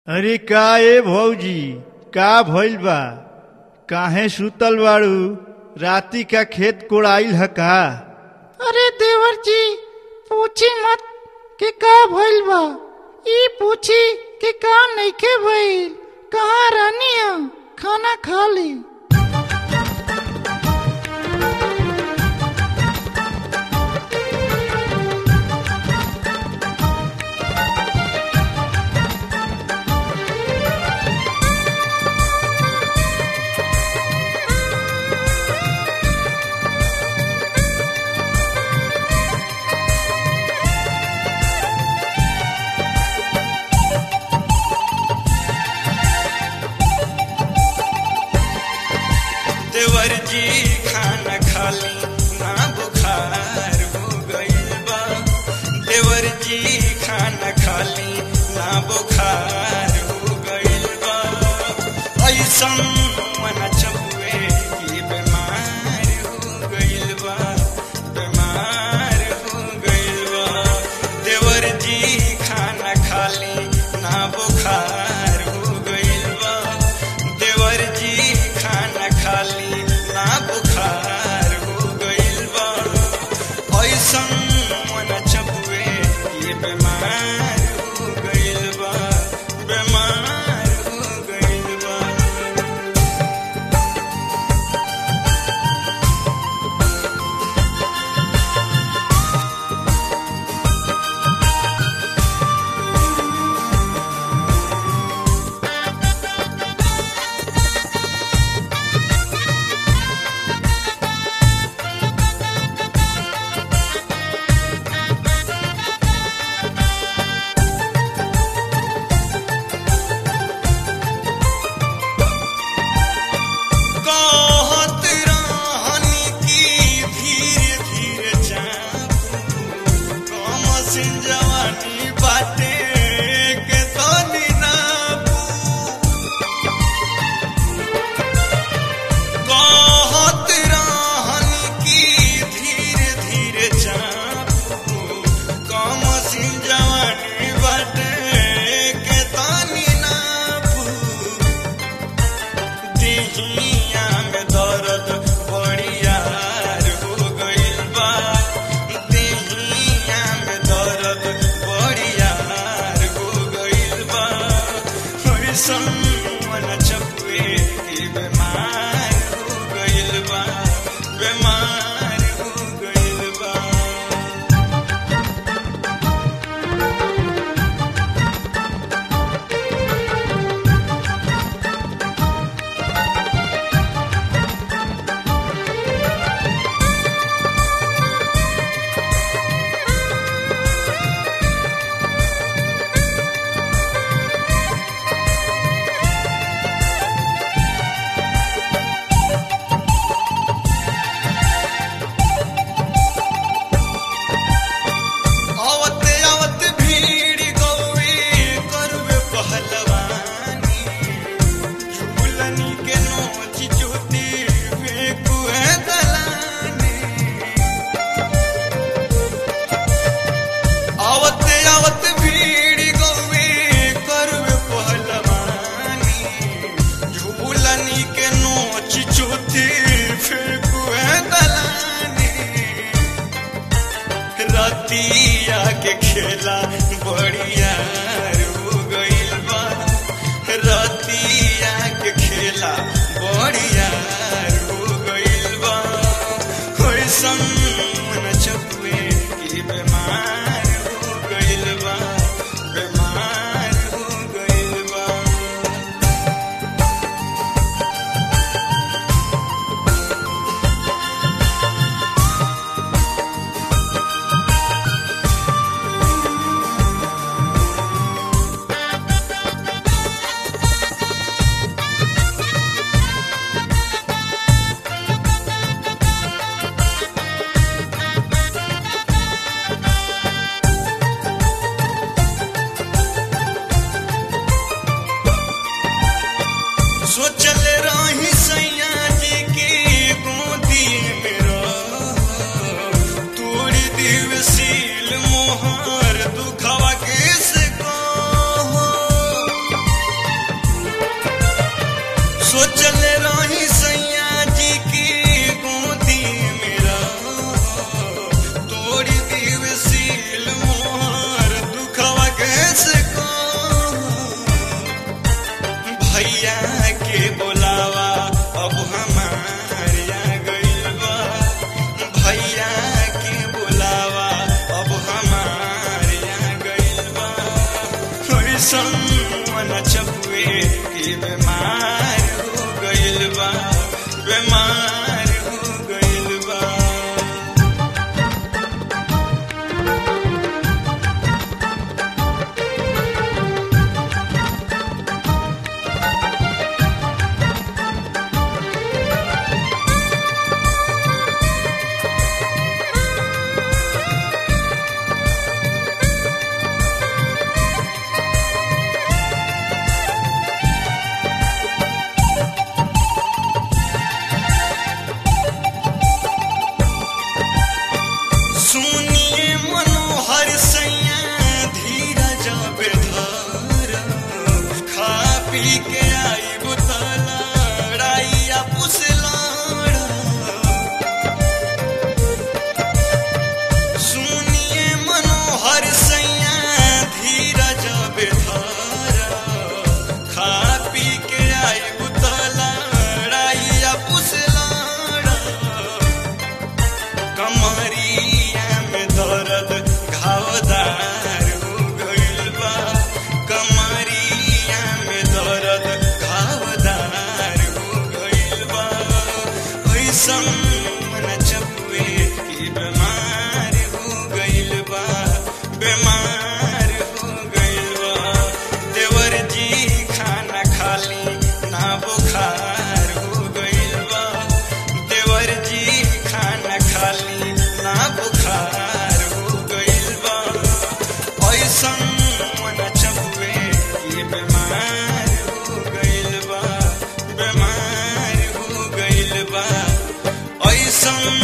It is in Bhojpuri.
अरे का ए भौजी का भइल बा काहे सुतल बाड़ू राती का खेत कोड़ाइल ह का अरे देवर जी पूछी मत कि का भइल बा ई पूछी कि का नइखे भइल कहाँ रहनी है खाना खा ली देवर जी खाना खाली ना बुखार हो गइल बा देवर जी खाना खाली ना बुखार हो गइल बा ऐसन मन चबुए कि बीमार हो गइल बा बीमार हो गइल बा देवर जी खाना खाली ना बुखार हो गइल बा देवर जी खाना खाली ना बुखार हो गइल बा ऐसन मन चबुए ये बीमार हो गइल बा बीमार हो गइल बा कहत रहनी की धीरे धीरे चापू कम सिन जवानी बाटे के तनी नापू कहत रहनी की धीरे धीरे चापू कम सिन जवानी बाटे के तनी नापू दिहिया में दर्द बड़ियार हो गइल बा दिहिया में दर्द बड़ियार हो गइल बा ऐसन मन चपुए कि बीमार हो गइल बा बीमार हो गइल बा आवते आवते भीड़ गौरी करवे पहलवानी झूलनी के नोच चुती फेंकुए दलानी आवते आवते भीड़ गौरी करवे पहलवानी झूलनी के नोच चुती फेंकुए दलानी रतिया के खेला बढ़िया हो गइल बा रतिया के खेला बढ़िया हो गइल बा कैसन मन चपुए कि बीमार हो गइल बा बीमार हो गइल बा सोचले रही सैया जी की गोदी मेरा तोड़ी दीव सील मोर दुखवा कैसे को भैया के बोलावा अब हमार आ गइल बा भैया के बोलावा अब हमार आ गइल बा कैसन मन चपुए कि बीमार हो गइल बा बीमार हो गइल बा सुनिए मनोहर सैया धीरज बेधर खा पी के आई बुतलाड़ाइया पुसलाड़ सुनिए मनोहर सैया धीरज बेधर खा पी के आई बुतलाड़ाइया पुसलाड़ कमरिया में दर्द घावदार हो गइल बा कमरिया में दर्द घावदार हो गइल बा ऐसन मन चपुए कि बीमार हो गइल बा बीमार हो गइल बा देवर जी खाना खाली ना बुखार हो गइल बा देवर जी खाना खाली ना बुखार हो गइल बा ऐसन मन चपुए कि बीमार हो गइल बा बीमार हो गइल बा ऐसन